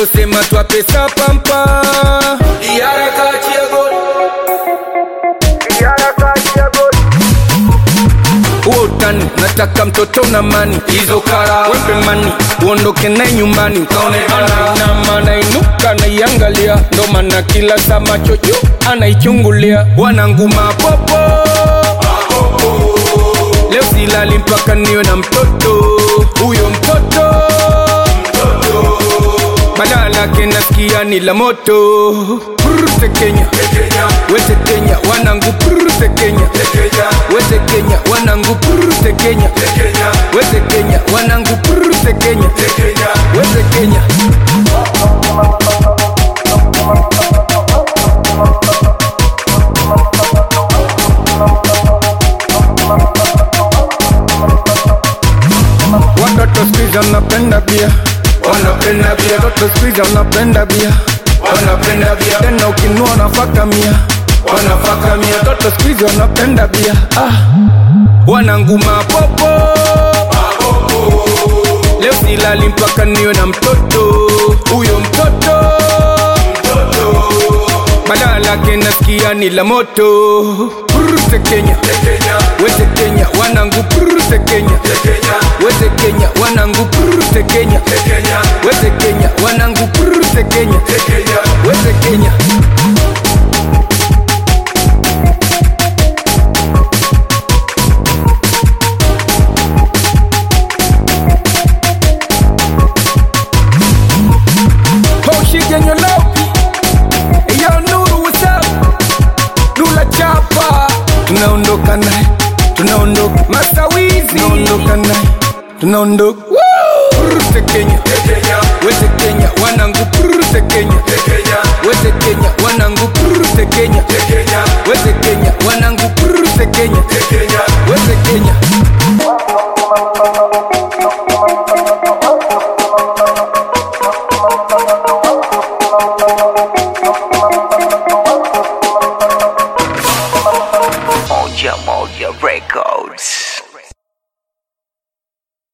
alosema twapesa pampa Harakati ya goli. huo utani nataka mtoto na mani hizo kara wembe mani uondoke naye nyumbani ukaonekana na maana inuka naiangalia ndo maana kila saa macho juu anaichungulia wananguma popo leo silali mpaka niwe na mtoto huyo mtoto badala yake nasikia ni la moto Prute Kenya wete Kenya wanangu prute Kenya wete Kenya wanangu prute Kenya wete Kenya wanangu prute Kenya wete Kenya watoto sikiza wanapenda bia Wanapenda bia, watoto sikiza wanapenda bia wanapenda bia, tena ukinua nafaka mia wanafaka mia, watoto sikiza wanapenda bia ah. wananguma popo leo silali mpaka niwe na mtoto huyo mtoto badala yake nasikia ni la moto prute Kenya Kenya, wete Kenya wanangu prute Kenya Kenya, wete Kenya wanangu prute Kenya Kenya, wete Kenya wanangu prute Kenya Kenya. wete Kenya Hoshigenya lopi Yo Nuru what's up Nula chapa Tunaondoka naye Tunaondoka Masawizi Tunaondoka naye Tunaondoka Prute Kenya Kenya, Wete Kenya wanangu prute Kenya Kenya, Wete Kenya wanangu prute Kenya Kenya, Wete Kenya wanangu prute Kenya Kenya.